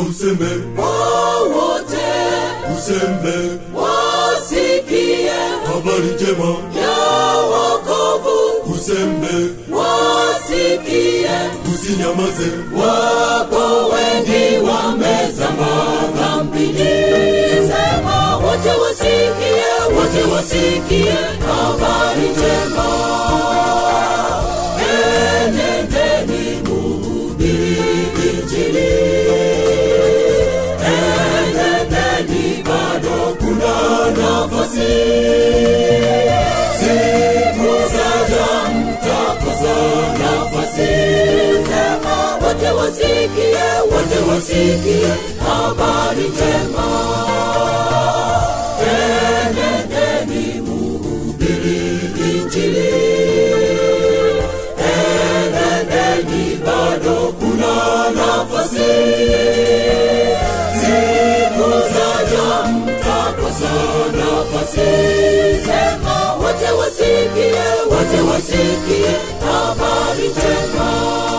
useme wowote usembe wasikie habari njema ya wokovu usembe wasikie usinyamaze wapo wengi wamezama dhambini sema wote wasikie wote wasikie habari njema enendeni muhubiri injili enendeni bado kuna nafasi siku zaja mtakosa nafasi sema wote wasikie wote wasikie habari njema enendeni muhubiri injili enendeni bado kuna nafasi siku zaja mtakosa nafasi sema wote wasikie wote wasikie habari njema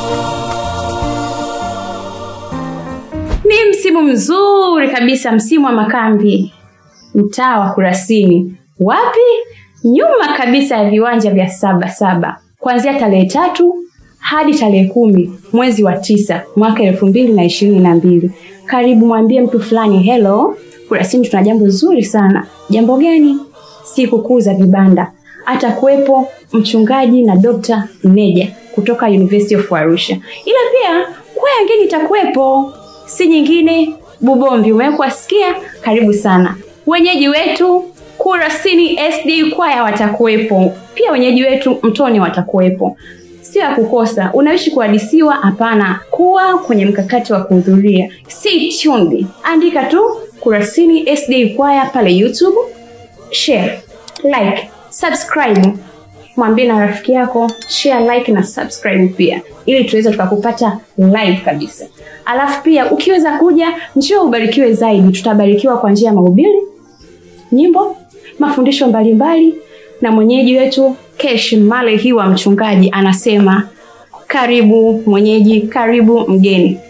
Ni msimu mzuri kabisa, msimu wa makambi, mtaa wa Kurasini. Wapi? Nyuma kabisa ya viwanja vya Saba Saba, kuanzia tarehe tatu hadi tarehe kumi mwezi wa tisa mwaka elfu mbili na ishirini na mbili. Karibu, mwambie mtu fulani hello. Kurasini tuna jambo zuri sana. Jambo gani? Sikukuu za vibanda. Atakuwepo mchungaji na Dr. Neja kutoka University of Arusha, ila pia kwaya ngeni itakuwepo si nyingine Bubombi. Umewekwa sikia, karibu sana. Wenyeji wetu Kurasini SD kwaya watakuwepo pia, wenyeji wetu Mtoni watakuwepo, sio ya kukosa. Unaishi kuhadisiwa? Hapana, kuwa kwenye mkakati wa kuhudhuria. Stay tuned, andika tu Kurasini SD kwaya pale YouTube, share, like, subscribe mwambie na rafiki yako share like na subscribe pia ili tuweze tukakupata live kabisa alafu pia ukiweza kuja njoo ubarikiwe zaidi tutabarikiwa kwa njia ya mahubiri nyimbo mafundisho mbalimbali na mwenyeji wetu kesh male hiwa mchungaji anasema karibu mwenyeji karibu mgeni